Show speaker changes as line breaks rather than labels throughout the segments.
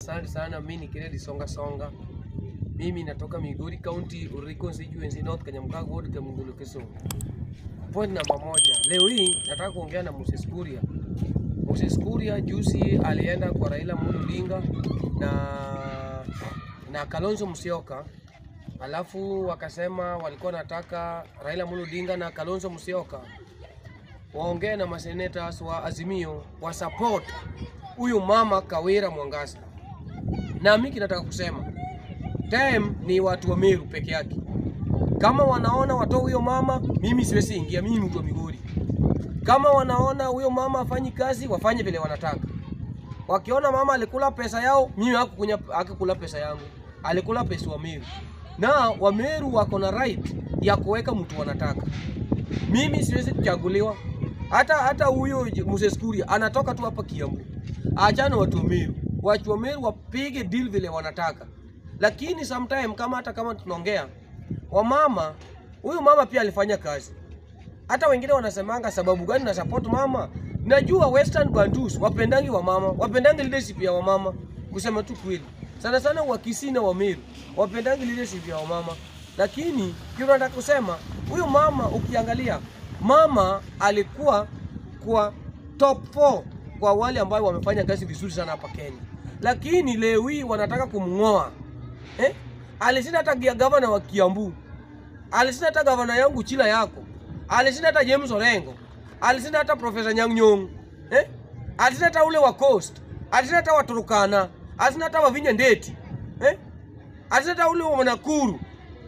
Asante sana, mimi ni Kennedy Songa Songa. Mimi natoka Migori County, Uriri constituency, North Kanyamkago ward, Kamungulu, Kisumu. Point namba moja, leo hii nataka kuongea na Moses Kuria. Moses Kuria juzi alienda kwa Raila Amolo Odinga na na Kalonzo Musyoka, alafu wakasema walikuwa nataka Raila Amolo Odinga na Kalonzo Musyoka waongee na masenators wa Azimio wa support huyu mama Kawira Mwangasa. Na mimi kinataka kusema time ni watu wa Meru peke yake. Kama wanaona watoe huyo mama, mimi siwezi ingia, mimi mtu wa Migori. Kama wanaona huyo mama afanyi kazi, wafanye vile wanataka. Wakiona mama alikula pesa yao, mimi hakukunya hakukula pesa yangu, alikula pesa wa Meru, na wa Meru wako na right ya kuweka mtu wanataka. Mimi siwezi kuchaguliwa. Hata hata huyo Moses Kuria anatoka tu hapa Kiambu. Achana watu wa Meru. Watu wa Meru wapige deal vile wanataka. Lakini sometime kama hata kama tunaongea wamama, huyu mama pia alifanya kazi. Hata wengine wanasemanga sababu gani na support mama. Najua Western Bantus wapendangi wa mama, wapendangi leadership ya wamama. Kusema tu kweli. Sana sana wa Kisii na wa Meru wapendangi leadership ya wamama. Lakini kitu nataka kusema huyu mama ukiangalia mama alikuwa kwa top 4 kwa wale ambao wamefanya kazi vizuri sana hapa Kenya, lakini leo hii wanataka kumng'oa eh? Alishinda hata gia gavana wa Kiambu, alishinda hata gavana yangu Chila yako, alishinda hata James Orengo, alishinda hata Profesa Nyang' Nyong'o eh? alishinda hata ule wa Coast, alishinda hata wa Turkana, alishinda hata wa Vinya Ndeti eh? alishinda hata ule wa Nakuru.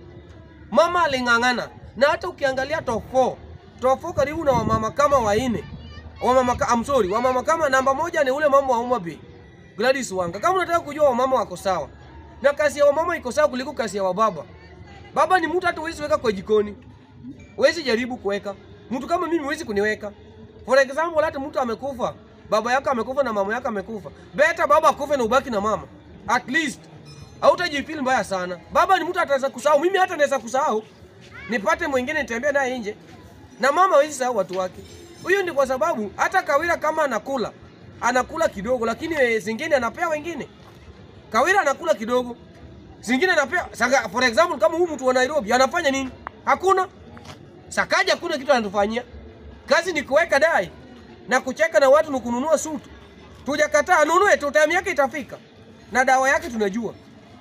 Mama aling'ang'ana na hata ukiangalia top 4 top 4 karibu na wamama kama waine wamama ka, I'm sorry, wamama kama namba moja ni ule mama wa Homa Bay Gladys Wanga. Kama unataka kujua wamama wako sawa na kazi ya wamama iko sawa kuliko kazi ya wababa. Baba ni mtu hata huwezi weka kwa jikoni, huwezi jaribu kuweka. Mtu kama mimi huwezi kuniweka. For example, hata mtu amekufa, baba yako amekufa na mama yako amekufa, better baba akufe na ubaki na mama, at least hautajifeel mbaya sana. Baba ni mtu ataweza kusahau, mimi hata naweza kusahau nipate mwingine nitembee naye nje, na mama hawezi sahau watu wake. Huyu ni kwa sababu hata Kawira kama anakula anakula kidogo, lakini eh, zingine anapea wengine. Kawira anakula kidogo, zingine anapea. Saka, for example kama huyu mtu wa Nairobi anafanya nini? Hakuna. Sakaja hakuna kitu anatufanyia. Kazi ni kuweka dai na kucheka na watu na kununua sutu. Tujakataa anunue tu, time yake itafika. Na dawa yake tunajua.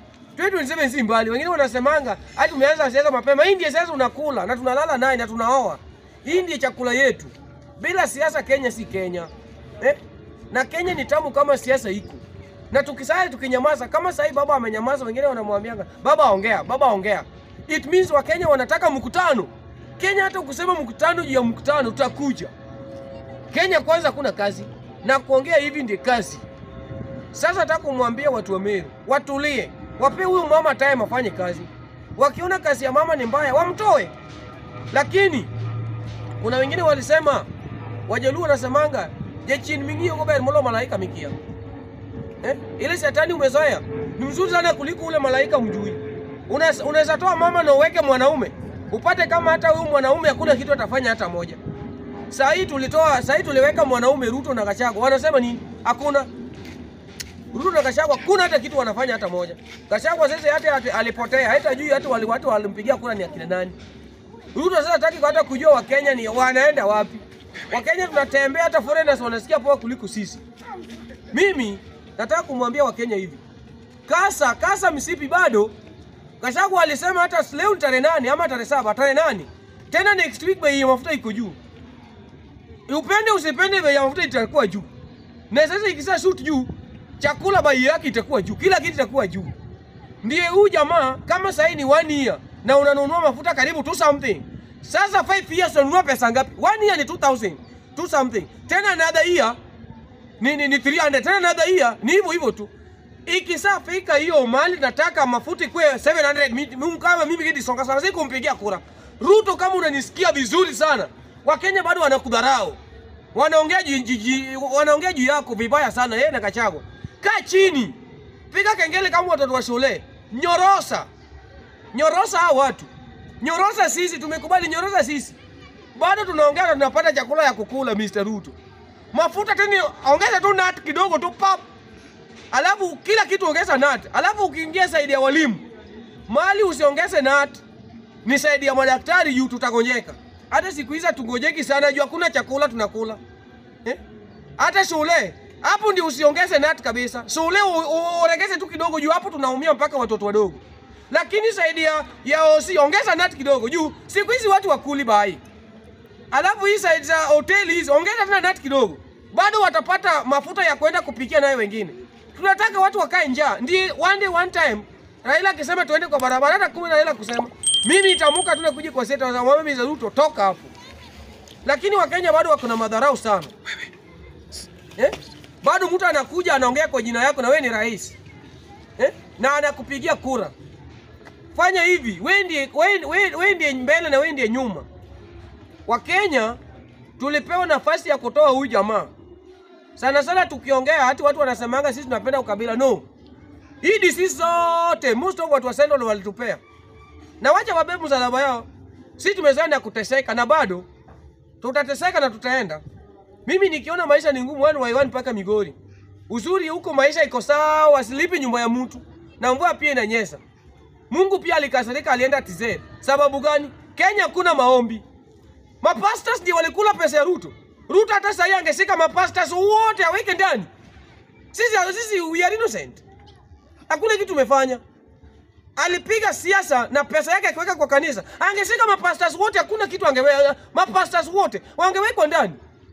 2027 si mbali. Wengine wanasemanga hadi tumeanza siasa mapema. Hii ndiyo siasa unakula na tunalala naye na tunaoa. Hii ndiyo chakula yetu. Bila siasa Kenya si Kenya. Eh? Na Kenya ni tamu kama siasa iko. Na tukisali tukinyamaza kama sasa baba amenyamaza, wengine wanamwambianga baba ongea, baba ongea. It means wa Kenya wanataka mkutano. Kenya hata ukisema mkutano juu ya mkutano tutakuja. Kenya kwanza kuna kazi na kuongea hivi ndiyo kazi. Sasa nataka kumwambia watu wa Meru watulie, wape huyu mama time afanye kazi. Wakiona kazi ya mama ni mbaya wamtoe, lakini kuna wengine walisema, Wajaluo wanasemanga jechin mingi gober molo malaika mikia eh? Ile shetani umezoea ni mzuri sana kuliko ule malaika mjui. Unaweza unaweza toa mama na uweke mwanaume upate kama hata huyu mwanaume hakuna kitu atafanya hata moja. Saa hii tulitoa, saa hii tuliweka mwanaume Ruto na Gachagua, wanasema nini? Hakuna. Ruto na Gachagua kuna hata kitu wanafanya hata moja. Gachagua sasa hata alipotea, hata juu hata wale watu walimpigia kura ni akina nani. Ruto sasa hataki hata kujua Wakenya ni wanaenda wapi. Wakenya tunatembea hata foreigners wanasikia poa kuliko sisi. Mimi nataka kumwambia Wakenya hivi. Kasa, kasa msipi bado. Gachagua alisema hata leo ni tarehe nane ama tarehe saba, tarehe nane. Tena next week bei ya mafuta iko juu. Upende usipende bei ya mafuta itakuwa juu. Na sasa ikisa shoot juu, chakula bei yake itakuwa juu, kila kitu itakuwa juu. Ndiye huyu jamaa kama sasa ni one year na unanunua mafuta karibu two something. Sasa 5 years unanunua pesa ngapi? One year ni 2000, two something. Tena another year ni ni, ni 300, tena another year ni hivyo hivyo tu. Ikisafika hiyo mali nataka mafuta ikwe 700 mimi kama mimi Gedi Songa sana sisi kumpigia kura. Ruto kama unanisikia vizuri sana. Wakenya bado wanakudharau. Wanaongea juu wanaongea juu yako vibaya sana yeye na Gachagua. Kaa chini. Piga kengele kama watoto wa shule. Nyorosa. Nyorosa hao watu. Nyorosa sisi tumekubali nyorosa sisi. Bado tunaongea na tunapata chakula ya kukula Mr. Ruto. Mafuta tena ongeza tu nat kidogo tu pap. alafu kila kitu ongeza nat, alafu ukiingia saidi ya walimu mali usiongeze nat, ni saidi ya madaktari juu tutagonjeka. Hata siku hizi tungojeki sana juu hakuna chakula tunakula eh? Hata shule hapo ndio usiongeze nat kabisa. Shule uongeze tu kidogo juu hapo tunaumia mpaka watoto wadogo. Lakini saidi ya, ya osi ongeza nat kidogo juu siku hizi watu wakuli bai. Alafu hii side za hoteli hizi ongeza tena nat kidogo. Bado watapata mafuta ya kwenda kupikia nayo wengine. Tunataka watu wakae njaa. Ndi one day one time Raila akisema tuende kwa barabara hata kumi Raila kusema mimi nitamuka tu nakuja kwa seta za mama za Ruto toka hapo. Lakini Wakenya bado wako na madharau sana. Eh? Bado mtu anakuja anaongea kwa jina yako na wewe ni rais. Eh? Na anakupigia kura. Fanya hivi, wewe ndiye wewe ndiye mbele na wewe ndiye nyuma. Wakenya tulipewa nafasi ya kutoa huyu jamaa. Sana sana tukiongea hata watu wanasemanga sisi tunapenda ukabila. No. Hii disi zote most of watu wa Central walitupea. Na wacha wabebe msalaba yao. Sisi tumezoea na kuteseka na bado tutateseka na tutaenda. Mimi nikiona maisha ni ngumu wani waiwani mpaka Migori. Uzuri huko maisha iko sawa, asilipi nyumba ya mtu. Na mvua pia inanyesha. Mungu pia alikasirika alienda TZ. Sababu gani? Kenya kuna maombi. Mapastors ndio walikula pesa ya Ruto. Ruto hata sasa angeshika mapastors wote aweke ndani. Sisi sisi we are innocent. Hakuna kitu tumefanya. Alipiga siasa na pesa yake akiweka kwa kanisa. Angeshika mapastors wote hakuna kitu angeweka. Mapastors wote wangewekwa ndani.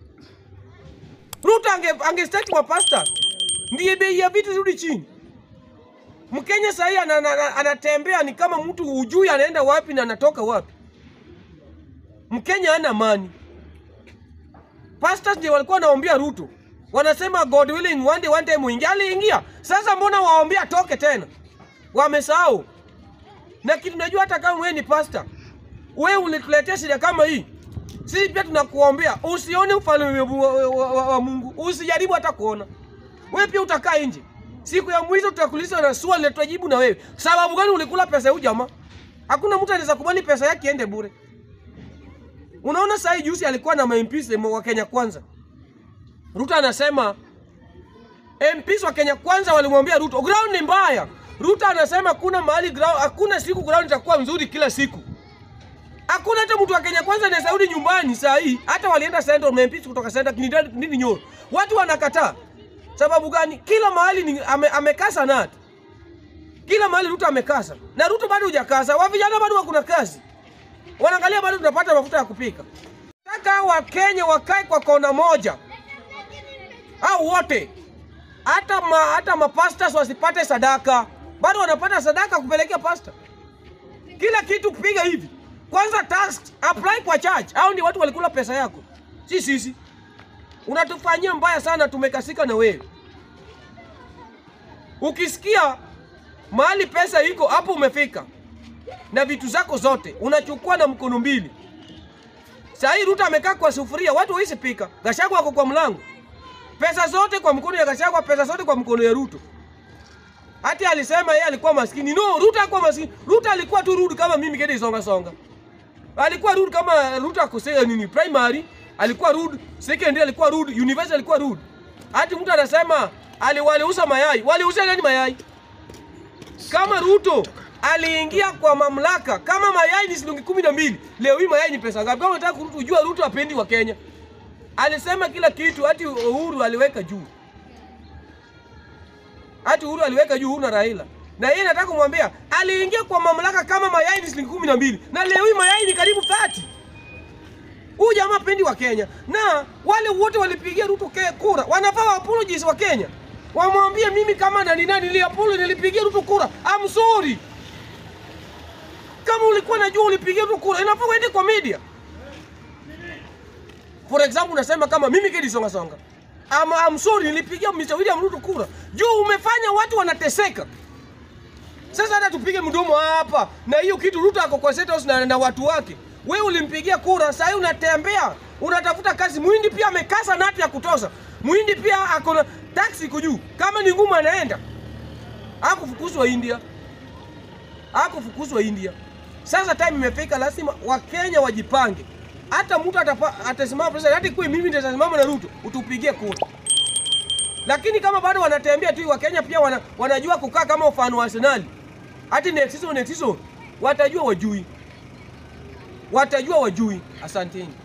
Ruto ange angestaki mapastors. Ndiye bei ya vitu zirudi chini. Mkenya sahii anatembea ni kama mtu hujui anaenda wapi na anatoka wapi. Mkenya hana amani. Pastors ndio walikuwa wanaombea Ruto, wanasema God willing one day one day muingia. Aliingia, sasa mbona waombea atoke tena? Wamesahau. Na kitu najua, hata kama wewe ni pastor, wewe ulituletea shida kama hii, sisi pia tunakuombea usione ufalme wa, wa, wa, wa Mungu, usijaribu hata kuona. Wewe pia utakaa nje. Siku ya mwisho tutakuuliza na swali tutajibu na wewe. Sababu gani ulikula pesa ya jamaa? Hakuna mtu anaweza kubali pesa yake iende bure. Unaona sasa juzi alikuwa na MPs wa Kenya Kwanza. Ruto anasema MPs wa Kenya Kwanza walimwambia Ruto, ground ni mbaya. Ruto anasema kuna mahali ground, hakuna siku ground itakuwa nzuri kila siku. Hakuna hata mtu wa Kenya Kwanza anaweza rudi nyumbani saa hii. Hata walienda Central MPs kutoka Central nini, nini Nyoro. Watu wanakataa. Sababu gani? Kila mahali ni, ame, amekasa nat. Kila mahali Ruto amekasa. Na Ruto bado hujakasa. Wa vijana bado wako na kazi wanaangalia bado tunapata mafuta ya kupika. Nataka Wakenya wakae kwa kona moja, au wote, hata ma, hata mapastas wasipate sadaka, bado wanapata sadaka kupelekea pasta. Kila kitu kupiga hivi. Kwanza tax apply kwa church, au ndio watu walikula pesa yako, si sisi. Unatufanyia mbaya sana, tumekasika na wewe. Ukisikia mahali pesa iko hapo, umefika na vitu zako zote unachukua na mkono mbili. Saa hii Ruto amekaa kwa sufuria, watu hawezi pika. Gachagua wako kwa mlango, pesa zote kwa mkono ya Gachagua, pesa zote kwa mkono ya Ruto. Hata alisema yeye alikuwa maskini. No, Ruto hakuwa maskini. Ruto alikuwa tu rude kama mimi Gedi Songa Songa. Alikuwa rude kama Ruto akosea nini primary, alikuwa rude, secondary alikuwa rude, university alikuwa rude. Hata mtu anasema aliwaliuza mayai. Waliuza nani mayai? Kama Ruto aliingia kwa mamlaka kama mayai ni shilingi kumi na mbili leo hii mayai ni pesa ngapi? Kama unataka kujua Ruto apendi wa Kenya, alisema kila kitu, hati Uhuru aliweka juu, hati Uhuru aliweka juu na Raila, na yeye nataka kumwambia aliingia kwa mamlaka kama mayai ni shilingi kumi na mbili na leo hii mayai ni karibu 30. Huyu jamaa pendi wa Kenya, na wale wote walipigia Ruto ke kura wanafaa wa apologies wa Kenya, wamwambie mimi kama nani nani niliapolo nilipigia Ruto kura, I'm sorry kama ulikuwa najua ulipigia tu kura, inafaa uende kwa media. For example, unasema kama mimi Gedi Songa Songa, I'm, I'm sorry nilipigia Mr. William Ruto kura. Juu umefanya watu wanateseka. Sasa hata tupige mdomo hapa na hiyo kitu Ruto ako kwa State House na, na watu wake. Wewe ulimpigia kura, sasa hivi unatembea, unatafuta kazi. Muhindi pia amekasa nati ya kutosha. Muhindi pia ako na taxi kujuu. Kama ni ngumu anaenda. Hakufukuzwa India. Hakufukuzwa India. Sasa time imefika, lazima Wakenya wajipange. Hata mtu atasimama president, hata kwa mimi nitasimama na Ruto, utupigie kura. lakini kama bado wanatembea tu, Wakenya pia wana, wanajua kukaa kama ufano wa Arsenal, hati next season, next season watajua wajui, watajua wajui. Asanteni.